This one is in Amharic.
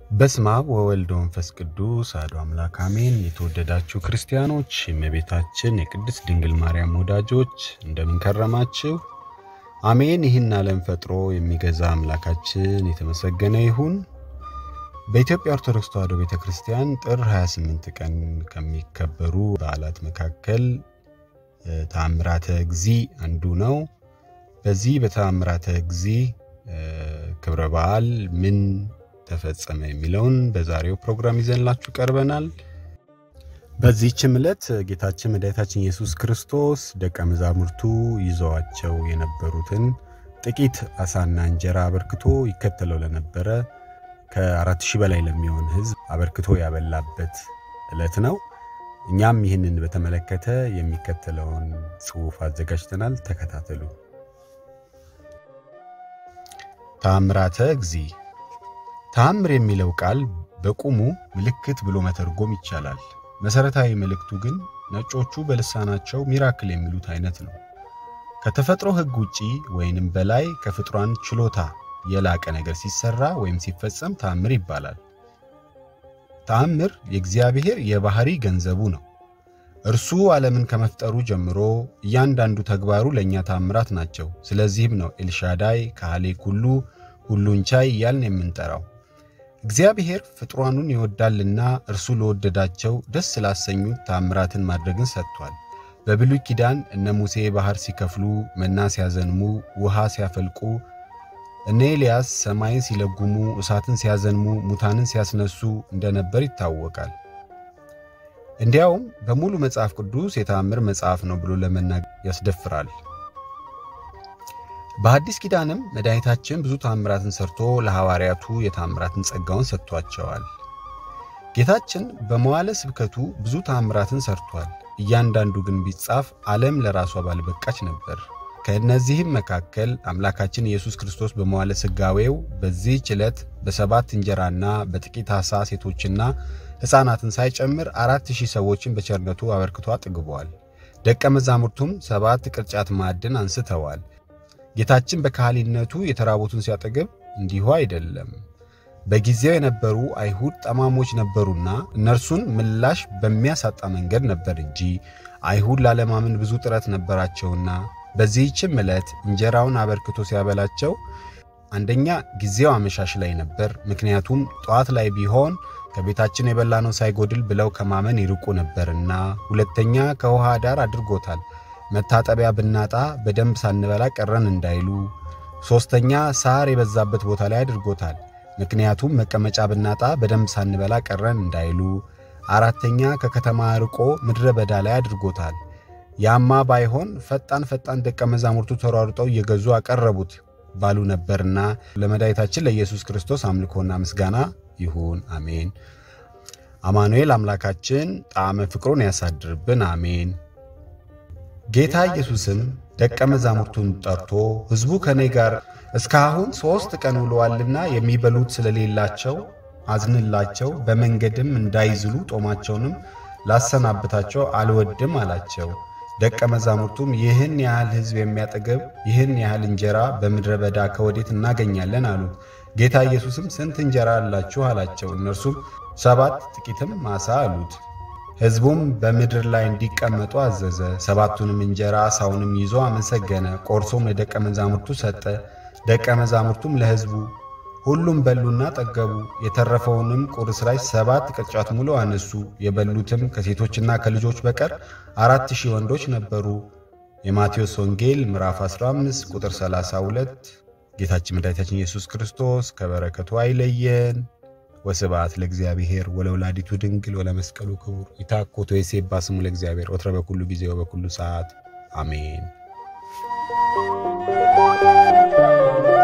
በስመ አብ ወወልድ ወመንፈስ ቅዱስ አሐዱ አምላክ አሜን። የተወደዳችሁ ክርስቲያኖች፣ የእመቤታችን የቅድስት ድንግል ማርያም ወዳጆች እንደምን ከረማችሁ? አሜን። ይህን ዓለም ፈጥሮ የሚገዛ አምላካችን የተመሰገነ ይሁን። በኢትዮጵያ ኦርቶዶክስ ተዋሕዶ ቤተ ክርስቲያን ጥር 28 ቀን ከሚከበሩ በዓላት መካከል ተአምራተ እግዚእ አንዱ ነው። በዚህ በተአምራተ እግዚእ ክብረ በዓል ምን ተፈጸመ የሚለውን በዛሬው ፕሮግራም ይዘንላችሁ ቀርበናል። በዚህችም ዕለት ጌታችን መድኃኒታችን ኢየሱስ ክርስቶስ ደቀ መዛሙርቱ ይዘዋቸው የነበሩትን ጥቂት አሳና እንጀራ አበርክቶ ይከተለው ለነበረ ከአራት ሺህ በላይ ለሚሆን ሕዝብ አበርክቶ ያበላበት ዕለት ነው። እኛም ይህንን በተመለከተ የሚከተለውን ጽሑፍ አዘጋጅተናል። ተከታተሉ። ተአምራተ እግዚእ ተአምር የሚለው ቃል በቁሙ ምልክት ብሎ መተርጎም ይቻላል። መሰረታዊ መልእክቱ ግን ነጮቹ በልሳናቸው ሚራክል የሚሉት አይነት ነው። ከተፈጥሮ ሕግ ውጪ ወይንም በላይ ከፍጥሯን ችሎታ የላቀ ነገር ሲሰራ ወይም ሲፈጸም ተአምር ይባላል። ተአምር የእግዚአብሔር የባህሪ ገንዘቡ ነው። እርሱ ዓለምን ከመፍጠሩ ጀምሮ እያንዳንዱ ተግባሩ ለእኛ ተአምራት ናቸው። ስለዚህም ነው ኤልሻዳይ፣ ካህሌ ኩሉ፣ ሁሉን ቻይ እያልን የምንጠራው። እግዚአብሔር ፍጥሯኑን ይወዳልና እርሱ ለወደዳቸው ደስ ላሰኙት ተአምራትን ማድረግን ሰጥቷል። በብሉይ ኪዳን እነ ሙሴ ባህር ሲከፍሉ፣ መና ሲያዘንሙ፣ ውሃ ሲያፈልቁ፣ እነ ኤልያስ ሰማይን ሲለጉሙ፣ እሳትን ሲያዘንሙ፣ ሙታንን ሲያስነሱ እንደነበር ይታወቃል። እንዲያውም በሙሉ መጽሐፍ ቅዱስ የተአምር መጽሐፍ ነው ብሎ ለመናገር ያስደፍራል። በአዲስ ኪዳንም መድኃኒታችን ብዙ ተአምራትን ሰርቶ ለሐዋርያቱ የተአምራትን ጸጋውን ሰጥቷቸዋል። ጌታችን በመዋለ ስብከቱ ብዙ ተአምራትን ሰርቷል። እያንዳንዱ ግን ቢጻፍ ዓለም ለራሷ ባልበቃች ነበር። ከእነዚህም መካከል አምላካችን ኢየሱስ ክርስቶስ በመዋለ ሥጋዌው በዚህች ዕለት በሰባት እንጀራና በጥቂት ዓሣ ሴቶችና ሕፃናትን ሳይጨምር አራት ሺህ ሰዎችን በቸርነቱ አበርክቶ አጥግበዋል። ደቀ መዛሙርቱም ሰባት ቅርጫት ማዕድን አንስተዋል። ጌታችን በካህሊነቱ የተራቡትን ሲያጠግብ እንዲሁ አይደለም። በጊዜው የነበሩ አይሁድ ጠማሞች ነበሩና እነርሱን ምላሽ በሚያሳጣ መንገድ ነበር እንጂ አይሁድ ላለማመን ብዙ ጥረት ነበራቸውና በዚህችም ዕለት እንጀራውን አበርክቶ ሲያበላቸው አንደኛ ጊዜው አመሻሽ ላይ ነበር። ምክንያቱም ጠዋት ላይ ቢሆን ከቤታችን የበላነው ሳይጎድል ብለው ከማመን ይርቁ ነበርና፣ ሁለተኛ ከውሃ ዳር አድርጎታል መታጠቢያ ብናጣ በደንብ ሳንበላ ቀረን እንዳይሉ፣ ሦስተኛ ሳር የበዛበት ቦታ ላይ አድርጎታል ምክንያቱም መቀመጫ ብናጣ በደንብ ሳንበላ ቀረን እንዳይሉ፣ አራተኛ ከከተማ ርቆ ምድረ በዳ ላይ አድርጎታል። ያማ ባይሆን ፈጣን ፈጣን ደቀ መዛሙርቱ ተሯሩጠው እየገዙ አቀረቡት ባሉ ነበርና ለመድኃኒታችን ለኢየሱስ ክርስቶስ አምልኮና ምስጋና ይሁን፣ አሜን። አማኑኤል አምላካችን ጣዕመ ፍቅሩን ያሳድርብን፣ አሜን። ጌታ ኢየሱስም ደቀ መዛሙርቱን ጠርቶ ሕዝቡ ከእኔ ጋር እስካሁን ሦስት ቀን ውለዋልና የሚበሉት ስለሌላቸው አዝንላቸው፣ በመንገድም እንዳይዝሉ ጦማቸውንም ላሰናብታቸው አልወድም አላቸው። ደቀ መዛሙርቱም ይህን ያህል ሕዝብ የሚያጠግብ ይህን ያህል እንጀራ በምድረ በዳ ከወዴት እናገኛለን አሉት። ጌታ ኢየሱስም ስንት እንጀራ አላችሁ አላቸው። እነርሱም ሰባት ጥቂትም ማሳ አሉት። ሕዝቡም በምድር ላይ እንዲቀመጡ አዘዘ። ሰባቱንም እንጀራ ዓሣውንም ይዞ አመሰገነ፣ ቆርሶም ለደቀ መዛሙርቱ ሰጠ። ደቀ መዛሙርቱም ለሕዝቡ ሁሉም በሉና ጠገቡ። የተረፈውንም ቁርስራሽ ሰባት ቅርጫት ሙሉ አነሱ። የበሉትም ከሴቶችና ከልጆች በቀር አራት ሺህ ወንዶች ነበሩ። የማቴዎስ ወንጌል ምዕራፍ 15 ቁጥር 32። ጌታችን መድኃኒታችን ኢየሱስ ክርስቶስ ከበረከቱ አይለየን። ወስብሐት ለእግዚአብሔር ወለወላዲቱ ድንግል ወለመስቀሉ ክቡር ይታኮቶ የሴባ ስሙ ለእግዚአብሔር ወትረ በኩሉ ጊዜ ወበኩሉ ሰዓት አሜን።